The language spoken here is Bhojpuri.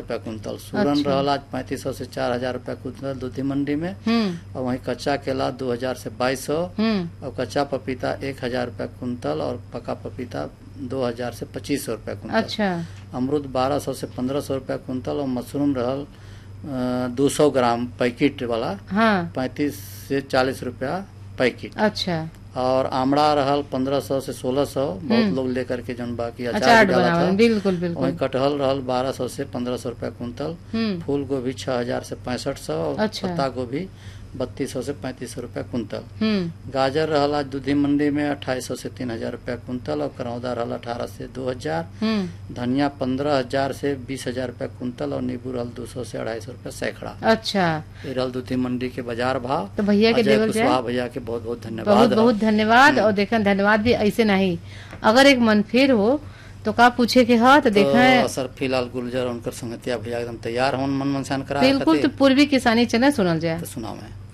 रुपया कुंतल सूरन अच्छा। रहल आज पैंतीस सौ से चार हजार रुपया कुंतल दूधी मंडी में हम्म और वहीं कच्चा केला दो हजार से बाईस सौ हम्म और कच्चा पपीता एक हजार रुपया कुंतल और पका पपीता दो हजार से पच्चीस सौ रुपया कुंतल अच्छा अमरूद बारह सौ से पंद्रह सौ रुपया कुंतल और मशरूम रहल दो सौ ग्राम पैकेट वाला हाँ पैंतीस से चालीस रुपया पैकेट अच्छा और आमड़ा रहल पंद्रह सौ से सोलह सौ बहुत हम्म। लोग लेकर के जौन बाकी अचार अचार भी डाला बनावन था बिल्कुल वहीं बिल्कुल कटहल रहल बारह सौ से पंद्रह सौ रुपया कुंतल हम्म फूल गोभी छह हजार से पैंसठ सौ और अच्छा। पत्ता गोभी बत्तीस सौ से पैंतीस सौ रुपया कुंतल हम्म गाजर रहल आज दूधी मंडी में अट्ठाईस सौ से तीन हजार रुपया कुंतल और करौदा रहल अठारह से दो हजार हम्म धनिया पंद्रह हजार से बीस हजार रुपया कुंतल और नींबू रहल दो सौ से अढ़ाई सौ रुपया सैकड़ा अच्छा ये रहल दूधी मंडी के बाजार भाव तो भैया के अजय देवल जाए कुशवाहा भैया के बहुत बहुत बहुत धन्यवाद बहुत धन्यवाद और देखा धन्यवाद भी ऐसे नहीं अगर एक मन फिर हो तो का पूछे के हा तो देखा है तो सर फिलहाल गुलजर और उनकर संगतिया भैया एकदम तैयार हों मन मनसान करा बिल्कुल तो पूर्वी किसानी चैनल सुनल जाए तो सुनाओ मैं